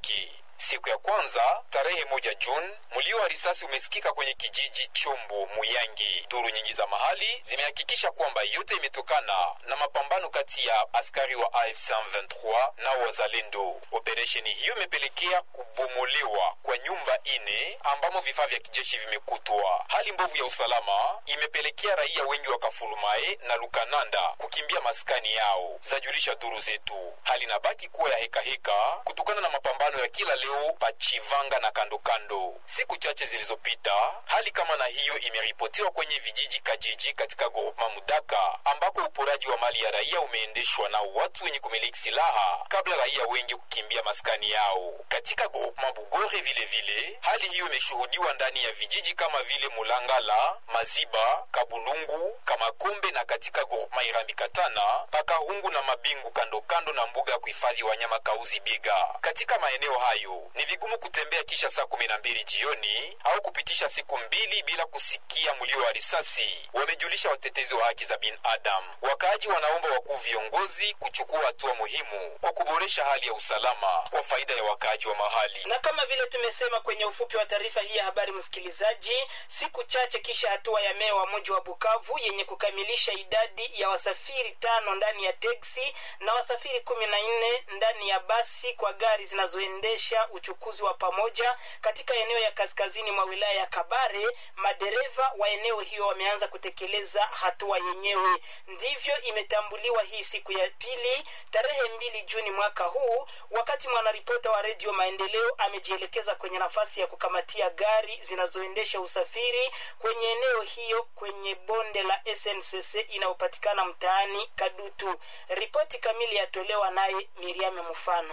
wake. Siku ya kwanza tarehe moja Juni, mlio wa risasi umesikika kwenye kijiji Chombo Muyangi. Duru nyingi za mahali zimehakikisha kwamba yote imetokana na mapambano kati ya askari wa AFC 23 na wazalendo. Operesheni hiyo imepelekea kubomolewa kwa nyumba ine ambamo vifaa vya kijeshi vimekutwa. Hali mbovu ya usalama imepelekea raia wengi wa Kafulumae na Lukananda kukimbia maskani yao, zajulisha duru zetu. Hali inabaki kuwa ya hekaheka heka, kutokana na mapambano ya kila leo Pachivanga na kando kando. Siku chache zilizopita, hali kama na hiyo imeripotiwa kwenye vijiji Kajiji katika groupema Mudaka, ambako uporaji wa mali ya raia umeendeshwa na watu wenye kumiliki silaha kabla raia wengi kukimbia maskani yao. Katika groupema Bugore vile vile, hali hiyo imeshuhudiwa ndani ya vijiji kama vile Mulangala, Maziba, Kabulungu, Kamakombe na katika groupema Irambi Katana, Pakahungu na Mabingu kando kando na mbuga ya kuhifadhi wanyama Kauzi Biga. Katika maeneo hayo ni vigumu kutembea kisha saa kumi na mbili jioni au kupitisha siku mbili bila kusikia mlio wa risasi, wamejulisha watetezi wa haki za binadamu. Wakaaji wanaomba wakuu viongozi kuchukua hatua muhimu kwa kuboresha hali ya usalama kwa faida ya wakaaji wa mahali. na kama vile tumesema kwenye ufupi wa taarifa hii ya habari msikilizaji siku chache kisha hatua ya meya wa mji wa bukavu yenye kukamilisha idadi ya wasafiri tano ndani ya teksi na wasafiri kumi na nne ndani ya basi kwa gari zinazoendesha uchukuzi wa pamoja katika eneo ya kaskazini mwa wilaya ya kabare madereva wa eneo hiyo wameanza kutekeleza hatua yenyewe ndivyo imetambuliwa hii siku ya pili tarehe mbili juni mwaka huu wakati mwanaripota wa redio maendeleo amejielekeza kwenye nafasi ya kukamatia gari zinazoendesha usafiri kwenye eneo hiyo kwenye bonde la sncc inayopatikana mtaani kadutu ripoti kamili yatolewa naye miriame mfano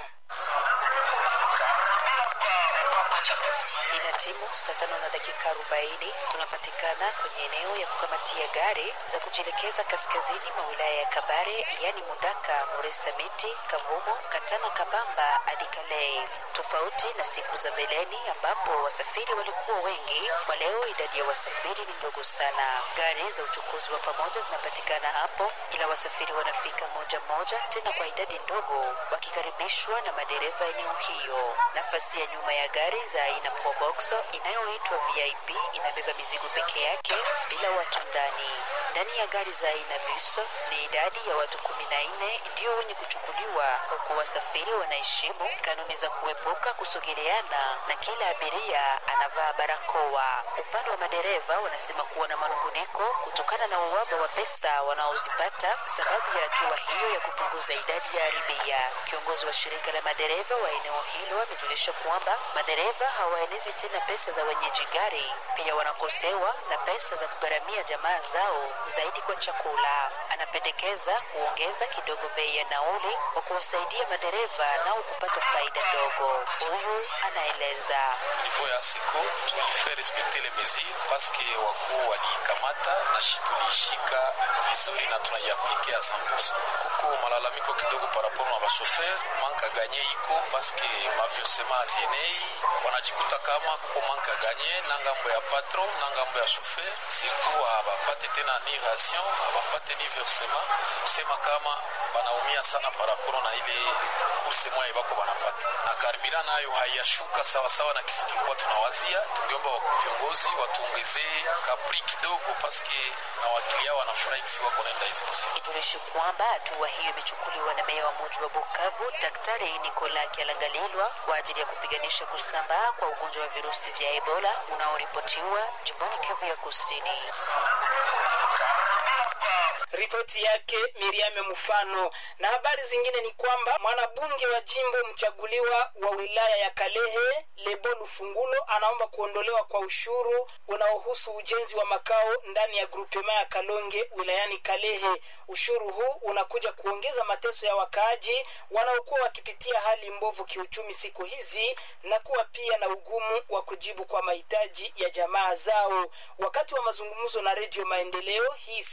ina timu saa tano na dakika arobaini tunapatikana kwenye eneo ya kukamatia gari za kujielekeza kaskazini mwa wilaya ya kabare yani mudaka moresamiti kavumo katana kabamba hadi kalei tofauti na siku za mbeleni ambapo wasafiri walikuwa wengi kwa leo idadi ya wasafiri ni ndogo sana gari za uchukuzi wa pamoja zinapatikana hapo ila wasafiri wanafika moja moja tena kwa idadi ndogo wakikaribishwa na madereva eneo hiyo nafasi ya nyuma ya gari za aina proboxo inayoitwa vip inabeba mizigo peke yake bila watu ndani ndani ya gari za aina buso ni idadi ya watu kumi na nne ndio wenye kuchukuliwa huku wasafiri wanaheshimu kanuni za kuepuka kusogeleana na kila abiria anavaa barakoa upande wa madereva wanasema kuwa na manunguniko kutokana na uwaba wa pesa wanaozipata sababu ya hatua hiyo ya kupunguza idadi ya aribia kiongozi wa shirika la madereva wa eneo hilo amejulisha kwamba madereva hawaenezi tena pesa za wenyeji gari pia wanakosewa na pesa za kugharamia jamaa zao zaidi kwa chakula anapendekeza kuongeza kidogo bei ya nauli kwa kuwasaidia madereva nao kupata faida ndogo huyu anaeleza niveau ya siko tulifai respekte le mesure paske wakuu waliikamata na shi tuliishika vizuri na tunaiaplike ya 100 kuko malalamiko kidogo paraporo na bashofer manka ganye iko paske maversema azienei wanajikuta kama kuko manka ganye na ngambo ya patron na ngambo ya shofer surtout abapate tena ni ration abapate ni versema kusema kama banaumia sana paraporo na ile kurse mwaye bako banapata na karibira nayo haiyashuka sawasawa na kisi tulikuwa tunawazia tungeomba wakuu viongozi watuongezee kapri kidogo paske na wakilia wanafurahi kisi wako naenda hizi masiku ijulishi kwamba hatua hiyo imechukuliwa na meya wa muji wa bukavu daktari nikola kialangalilwa kwa ajili ya kupiganisha kusambaa kwa ugonjwa wa virusi vya ebola unaoripotiwa jimboni kivu ya kusini ripoti yake miriame mfano na habari zingine ni kwamba mwanabunge wa jimbo mchaguliwa wa wilaya ya kalehe lebo lufungulo anaomba kuondolewa kwa ushuru unaohusu ujenzi wa makao ndani ya grupema ya kalonge wilayani kalehe ushuru huu unakuja kuongeza mateso ya wakaaji wanaokuwa wakipitia hali mbovu kiuchumi siku hizi na kuwa pia na ugumu wa kujibu kwa mahitaji ya jamaa zao wakati wa mazungumzo na redio maendeleo hii siku ya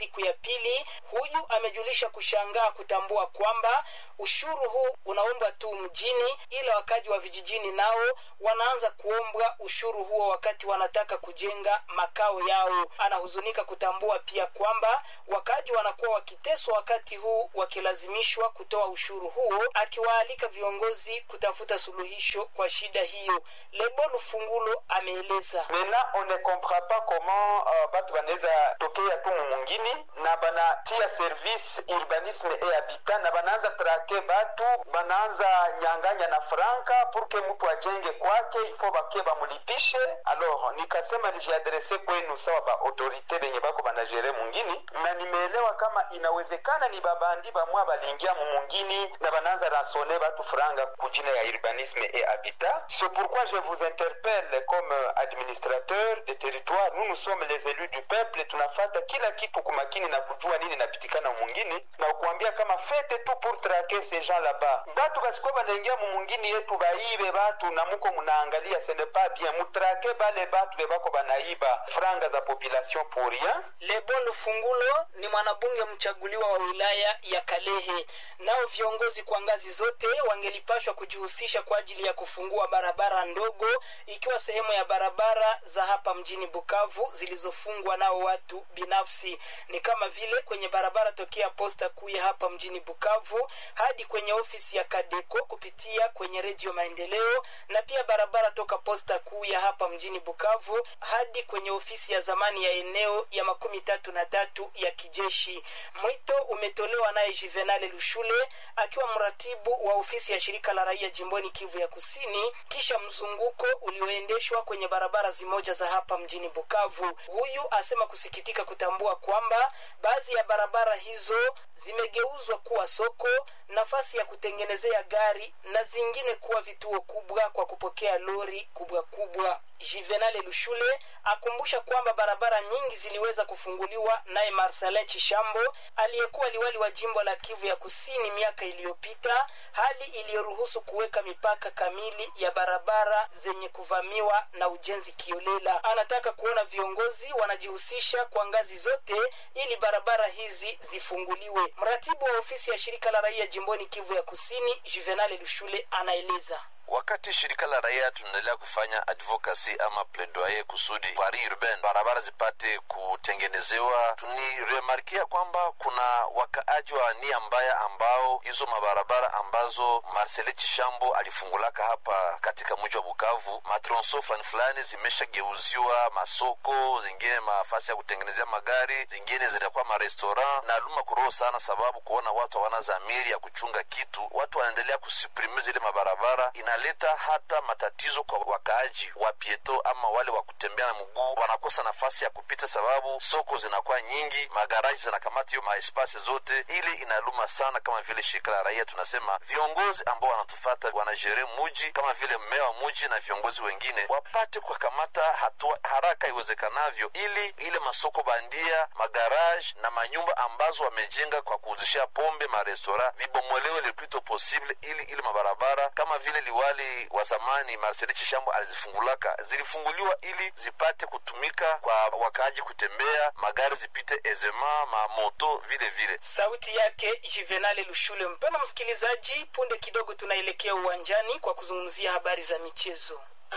pili. Huyu amejulisha kushangaa kutambua kwamba ushuru huu unaombwa tu mjini, ila wakaji wa vijijini nao wanaanza kuombwa ushuru huo wakati wanataka kujenga makao yao. Anahuzunika kutambua pia kwamba wakaji wanakuwa wakiteswa wakati huu wakilazimishwa kutoa ushuru huo, akiwaalika viongozi kutafuta suluhisho kwa shida hiyo. Lebo Lufungulo ameeleza. Maintenant on ne comprend pas comment uh, batu banaweza tokea tu mumungini na banatia service urbanisme et habitat na banaanza trake batu banaanza nyanganya na franka pour que mtu ajenge kwake ifo bake bamulipishe. Alors nikasema nijiadrese kwenu sawa ba autorite benye bako banajere mungini, na nimeelewa kama inawezekana ni babandi bamwa balingia mumungini na banaanza ransone batu franga kujina ya urbanisme et habitat. C'est pourquoi je vous interpelle comme administrateur de territoire, nous nous sommes les élus du peuple, tunafata kila kitu kumakini na kujua nini napitikana mungini na kuambia kama fete tu pour traquer ces gens là-bas. Batu basikuwa banaingia mumungini yetu baibe batu na muko munaangalia ce n'est pas bien, mutrake bale batu bebako banaiba franga za population pour rien. Lebo Lufungulo ni mwanabunge mchaguliwa wa wilaya ya Kalehe. Nao viongozi kwa ngazi zote wangelipashwa kujihusisha kwa ajili ya kufungua barabara ndogo, ikiwa sehemu ya barabara za hapa mjini Bukavu zilizofungwa nao watu binafsi, ni kama vile kwenye barabara tokea posta kuu ya hapa mjini Bukavu hadi kwenye ofisi ya Kadeko kupitia kwenye Redio Maendeleo, na pia barabara toka posta kuu ya hapa mjini Bukavu hadi kwenye ofisi ya zamani ya eneo ya makumi tatu na tatu ya kijeshi. Mwito umetolewa naye Juvenal Lushule akiwa mratibu wa ofisi ya shirika la raia jimboni Kivu ya Kusini, kisha mzunguko ulioendeshwa kwenye barabara zimoja za hapa mjini Bukavu. Huyu asema kusikitika kutambua kwamba baadhi ya barabara hizo zimegeuzwa kuwa soko, nafasi ya kutengenezea gari na zingine kuwa vituo kubwa kwa kupokea lori kubwa kubwa. Juvenal Lushule akumbusha kwamba barabara nyingi ziliweza kufunguliwa naye Marcelin Chishambo aliyekuwa liwali wa jimbo la Kivu ya Kusini miaka iliyopita, hali iliyoruhusu kuweka mipaka kamili ya barabara zenye kuvamiwa na ujenzi kiolela. Anataka kuona viongozi wanajihusisha kwa ngazi zote ili barabara hizi zifunguliwe. Mratibu wa ofisi ya shirika la raia jimboni Kivu ya Kusini, Juvenal Lushule anaeleza. wakati shirika la raia tunaendelea kufanya advocacy ama plaidoyer kusudi vari urbain barabara zipate kutengenezewa, tuniremarkia kwamba kuna wakaaji wa nia mbaya ambao hizo mabarabara ambazo Marcele Chishambo alifungulaka hapa katika mji wa Bukavu, matronso fulani fulani zimeshageuziwa masoko, zingine mafasi ya kutengenezea magari, zingine zinakuwa marestaurant. na luma kuroho sana, sababu kuona watu hawana dhamiri ya kuchunga kitu, watu wanaendelea kusuprime zile mabarabara inaleta hata matatizo kwa wakaaji wa pieto ama wale wa kutembea na mguu, wanakosa nafasi ya kupita sababu soko zinakuwa nyingi, magaraji zinakamata hiyo maespasi zote. Ili inaluma sana. Kama vile shirika la raia tunasema viongozi ambao wanatufata wanajere muji kama vile mmea wa muji na viongozi wengine wapate kukamata hatua haraka iwezekanavyo, ili ile masoko bandia, magaraji na manyumba ambazo wamejenga kwa kuuzishia pombe, marestora vibomolewe le plus tôt possible, ili ile mabarabara kama vile liwali wa zamani Marcel Chishambo alizifungulaka zilifunguliwa ili zipate kutumika kwa wakaaji kutembea, magari zipite ezema, mamoto vile vile. Sauti yake Juvenal Lushule. Mpendwa msikilizaji, punde kidogo tunaelekea uwanjani kwa kuzungumzia habari za michezo.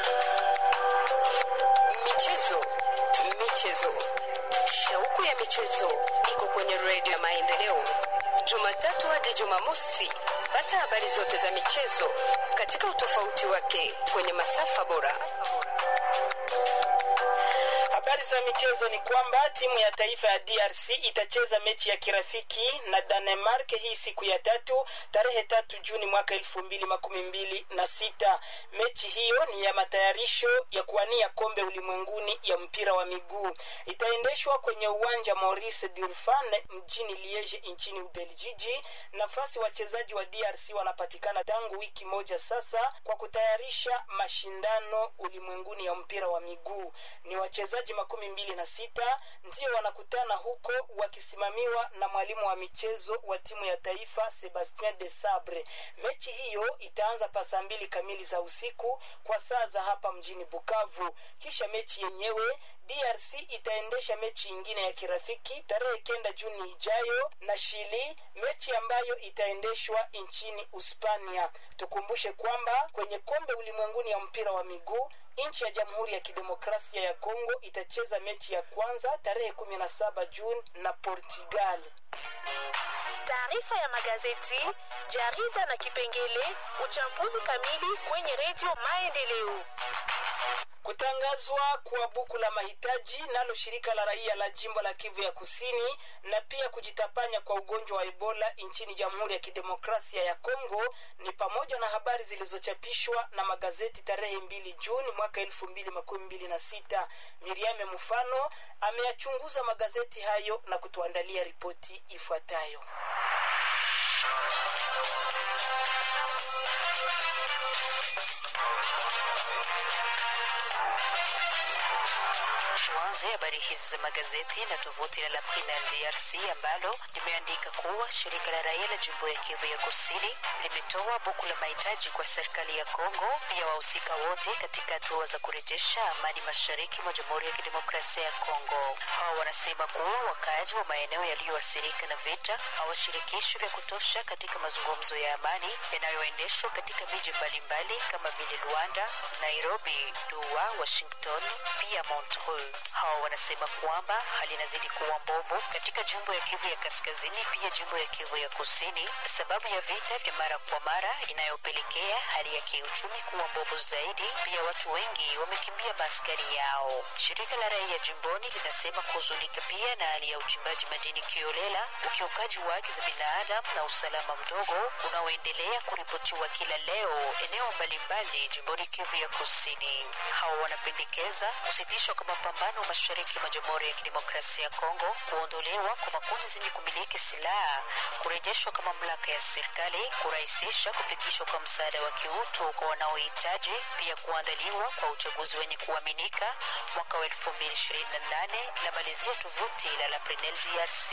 Michezo, michezo, shauku ya michezo iko kwenye redio ya Maendeleo, Jumatatu hadi Jumamosi. Pata habari zote za michezo katika utofauti wake kwenye masafa bora. Habari za michezo ni kwamba timu ya taifa ya DRC itacheza mechi ya kirafiki na Danemark hii siku ya tatu tarehe tatu Juni mwaka elfu mbili makumi mbili na sita. Mechi hiyo ni ya matayarisho ya kuwania kombe ulimwenguni ya mpira wa miguu. Itaendeshwa kwenye uwanja Maurice Durfan mjini Liege nchini Ubeljiji. Nafasi wachezaji wa DRC wanapatikana tangu wiki moja sasa kwa kutayarisha mashindano ulimwenguni ya mpira wa miguu. Ni wachezaji makumi mbili na sita ndio wanakutana huko wakisimamiwa na mwalimu wa michezo wa timu ya taifa Sebastien de Sabre. Mechi hiyo itaanza pa saa mbili kamili za usiku kwa saa za hapa mjini Bukavu. Kisha mechi yenyewe DRC itaendesha mechi ingine ya kirafiki tarehe kenda Juni ijayo na Chili, mechi ambayo itaendeshwa nchini Uspania. Tukumbushe kwamba kwenye kombe ulimwenguni ya mpira wa miguu nchi ya Jamhuri ya Kidemokrasia ya Kongo itacheza mechi ya kwanza tarehe 17 Juni na Portugal. Taarifa ya magazeti, jarida na kipengele uchambuzi kamili kwenye redio Maendeleo. Kutangazwa kwa buku la mahitaji nalo shirika la raia la jimbo la Kivu ya Kusini na pia kujitapanya kwa ugonjwa wa Ebola nchini Jamhuri ya Kidemokrasia ya Kongo ni pamoja na habari zilizochapishwa na magazeti tarehe mbili Juni mwaka elfu mbili makumi mbili na sita. Miriame Mfano ameyachunguza magazeti hayo na kutuandalia ripoti ifuatayo. Tuanze habari hizi za magazeti na tovuti la Laprinal DRC ambalo limeandika kuwa shirika la raia la jimbo ya Kivu ya Kusini limetoa buku la mahitaji kwa serikali ya Kongo, pia wahusika wote katika hatua za kurejesha amani mashariki mwa Jamhuri ya Kidemokrasia ya Kongo. Hawa wanasema kuwa wakaaji wa maeneo yaliyoathirika na vita hawashirikishwi vya kutosha katika mazungumzo ya amani yanayoendeshwa katika miji mbalimbali kama vile Luanda, Nairobi, Doha, Washington pia Montreux. Hawa wanasema kwamba hali inazidi kuwa mbovu katika jimbo ya Kivu ya Kaskazini, pia jimbo ya Kivu ya Kusini, sababu ya vita vya mara kwa mara inayopelekea hali ya kiuchumi kuwa mbovu zaidi. Pia watu wengi wamekimbia maaskari yao. Shirika la raia jimboni linasema kuhuzunika pia na hali ya uchimbaji madini kiolela, ukiukaji wa haki za binadamu na usalama mdogo unaoendelea kuripotiwa kila leo eneo mbalimbali jimboni Kivu ya Kusini. Hawa wanapendekeza kusitishwa kwa mapambano mashariki mwa Jamhuri ya Kidemokrasia ya Kongo, kuondolewa kwa makundi zenye kumiliki silaha, kurejeshwa kwa mamlaka ya serikali, kurahisisha kufikishwa kwa msaada wa kiutu kwa wanaohitaji, pia kuandaliwa kwa uchaguzi wenye kuaminika mwaka wa 2028 la malizia tovuti la la Prenel DRC.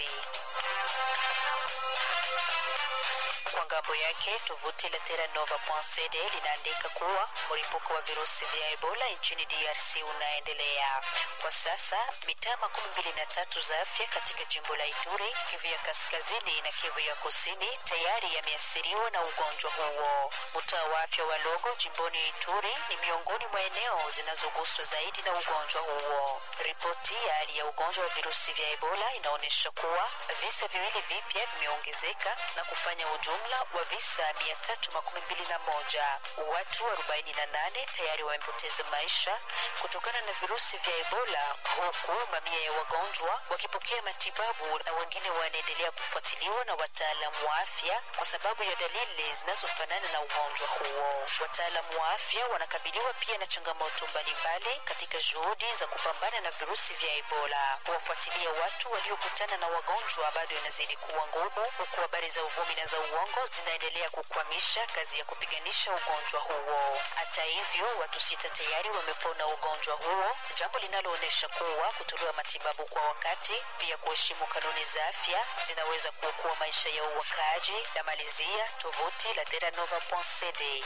Kwa ngambo yake tovuti la terranova.cd linaandika kuwa mlipuko wa virusi vya Ebola nchini DRC unaendelea kwa sasa. Mitaa makumi mbili na tatu za afya katika jimbo la Ituri, Kivu ya kaskazini na Kivu ya kusini tayari yameathiriwa na ugonjwa huo. Mtaa wa afya wa Logo jimboni Ituri ni miongoni mwa eneo zinazoguswa zaidi na ugonjwa huo. Ripoti ya hali ya ugonjwa wa virusi vya Ebola inaonyesha kuwa visa viwili vipya vimeongezeka na kufanya ujumla wa visa 321. Watu 48 tayari wamepoteza maisha kutokana na virusi vya Ebola, huku mamia ya wagonjwa wakipokea matibabu na wengine wanaendelea kufuatiliwa na wataalamu wa afya kwa sababu ya dalili zinazofanana na ugonjwa huo. Wataalamu wa afya wanakabiliwa pia na changamoto mbalimbali katika juhudi za kupambana na virusi vya Ebola. Kuwafuatilia watu waliokutana na wagonjwa bado inazidi kuwa ngumu, huku habari za uvumi na za uongo zinaendelea kukwamisha kazi ya kupiganisha ugonjwa huo. Hata hivyo, watu sita tayari wamepona ugonjwa huo, jambo linaloonyesha kuwa kutolewa matibabu kwa wakati, pia kuheshimu kanuni za afya zinaweza kuokoa maisha ya uwakaaji. La malizia tovuti la terranova.cd.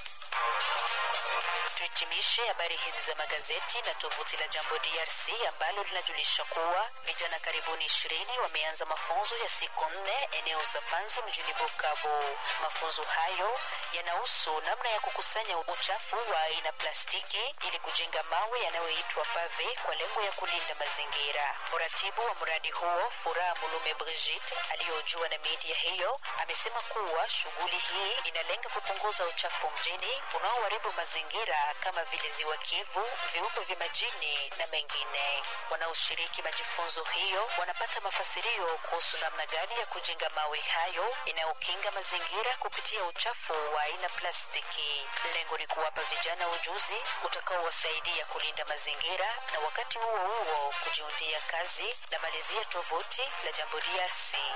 Tuhitimishe habari hizi za magazeti na tovuti la Jambo DRC ambalo linajulisha kuwa vijana karibuni ishirini wameanza mafunzo ya siku nne eneo za Panzi mjini Bukavu. Mafunzo hayo yanahusu namna ya kukusanya uchafu wa aina plastiki ili kujenga mawe yanayoitwa pave kwa lengo ya kulinda mazingira. Mratibu wa mradi huo Furaha Mulume Brigitte aliyojua na media hiyo amesema kuwa shughuli hii inalenga kupunguza uchafu mjini unaoharibu mazingira kama vile ziwa Kivu, viumbe vya majini na mengine. Wanaoshiriki majifunzo hiyo wanapata mafasirio kuhusu namna gani ya kujenga mawe hayo inayokinga mazingira kupitia uchafu wa aina plastiki. Lengo ni kuwapa vijana ujuzi utakaowasaidia kulinda mazingira na wakati huo huo kujiundia kazi. La malizia tovuti la Jambo DRC.